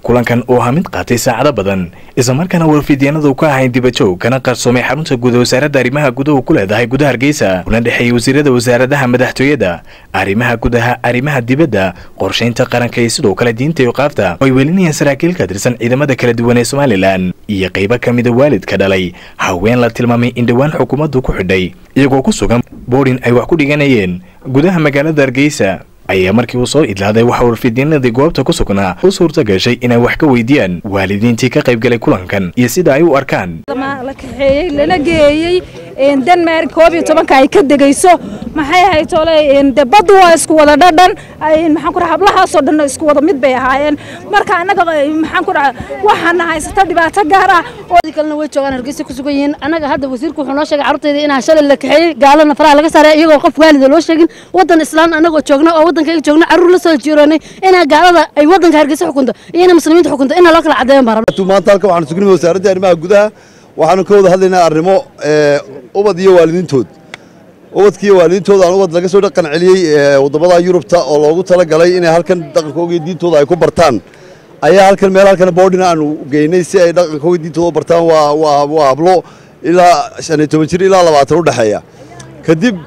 kulankan oo ahaa mid qaatay saacado badan islamarkaana warfidyaenadu ka ahayn dibajoog kana qarsoomay xarunta guud wasaaradda arrimaha gudaha ku leedahay gudaha hargeysa kuna dhexeeyey wasiirada wasaaradaha madaxtooyada arrimaha gudaha arrimaha dibadda qorshaynta qaranka iyo sidoo kale diinta iyo qaafta oo ay welinayaan saraakiil ka tirsan ciidamada kala duwan ee somalilan iyo qaybo ka mida waalidka dhalay haween la tilmaamay in dhowaan xukuumaddu ku xidhay iyagoo ku sugan boodhin ay wax ku dhiganayeen gudaha magaalada hargeysa ayaa markii uu soo idlaaday waxa warfidyanadii goobta ku sugnaa u suurta gashay inay wax ka weydiiyaan waalidiintii ka qayb galay kulankan iyo sida ay u arkaan la kaxeeyey lana geeyey denmark koob iyo tobanka ay ka degayso maxay ahayd tole de baddu waa isku wada dhadhan maxaan ku dhaha hablahaasoo dhan isku wada mid bay ahaayeen marka annaga maxaan ku dhaha waxaana haysata dhibaato gaar ah kalena way joogaan hargeysa ku sugan yihiin annaga hadda wasiirku wuxuu noo sheegay carruurtayda inaan shalay la kaxeeyey gaalana faraha laga saaray iyagoo qof waalida loo sheegin waddan islaan annagoo joogna oo waddankayga joogna carruur la soo jiiroonay inaa gaalada ay waddanka hargeysa xukunto iyo inay muslimiinta xukunto inaa loo kala caddeeyan baan rabna maanta halkan waxaanu sugnay wasaaradda arrimaha gudaha waxaanu ka wada hadlaynaa arrimo ubad iyo waalidiintood ubadkiiyo waalidiintooda aan ubad laga soo dhaqan celiyey waddamada yurubta oo loogu talagalay inay halkan dhaqankooga iyo diintooda ay ku bartaan ayaa halkan meel halkan boodhina aanu geynay si ay dhaqankooga diintooda u bartaan waa waa waa hablo ilaa shan iyo toban jir ilaa labaatan u dhexeeya kadib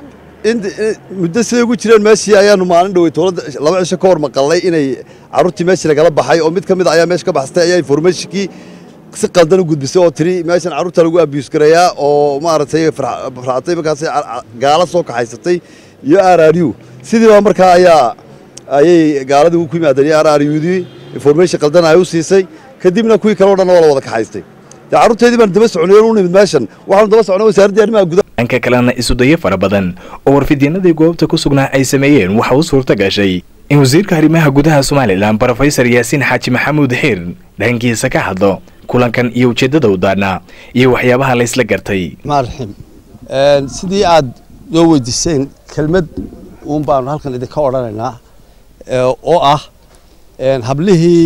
muddo siday ugu jireen meeshii ayaanu maalin dhowey dowladda laba cisho ka hor maqalnay inay carruurtii meeshii lagala baxay oo mid ka mid a ayaa meesha ka baxsatay ayaa informationkii si qaldan u gudbisay oo tiri meeshan carruurta lagu abuse gareeyaa oo maaragtay farxatay markaas gaala soo kaxaysatay iyo r r u sidii baa markaa ayaa ayay gaaladii ku yimaadeen iyo r r udii information qaldan ay u siisay kadibna kuwii kale o dhan waa la wada kaxaystay dee carruurteedii baan daba soconay u nimid meeshan waxaanu daba socnay wasaaraddii arrimaha gudaha dhanka kalena isudayo fara badan oo warfidyanadii goobta ku sugnaa ay sameeyeen waxa u suurta gashay in wasiirka arrimaha gudaha somalilan brofesor yaasiin xaaji maxamuud xiir dhankiisa ka hadlo kulankan iyo ujeeddada u daadhnaa iyo waxyaabaha la ysla gartay maarxim sidii aad noo weydiiseen kelmad uun baanu halkan idinka odhanaynaa oo ah hablihii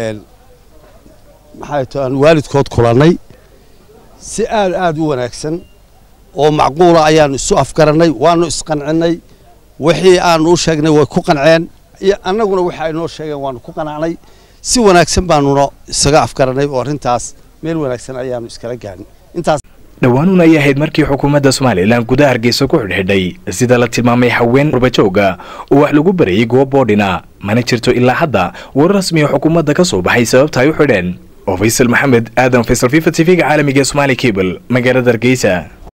maxay to aan waalidkood kulannay si aad aad u wanaagsan oo macquula ayaanu isu afgarannay waanu isqancinay wixii aanu u sheegnay way ku qanceen iyo annaguna waxa ay noo sheegeen waanu ku qanacnay si wanaagsan baanuna isaga afgarannay oo arrintaas meel wanaagsan ayaanu iskala gaarnay intaas dhowaanuun ay ahayd markii xukuumadda somalilan gudaha hargeysa ku xidhxidhay sida la tilmaamay haween qurbajooga oo wax lagu barayay goob boodhina mana jirto ilaa hadda war rasmiya xukuumadda ka soo baxay sababta ay u xidheen oo faysal maxamed aadan faysal fifa t v-ga caalamiga ee somaali cable magaalada hargeysa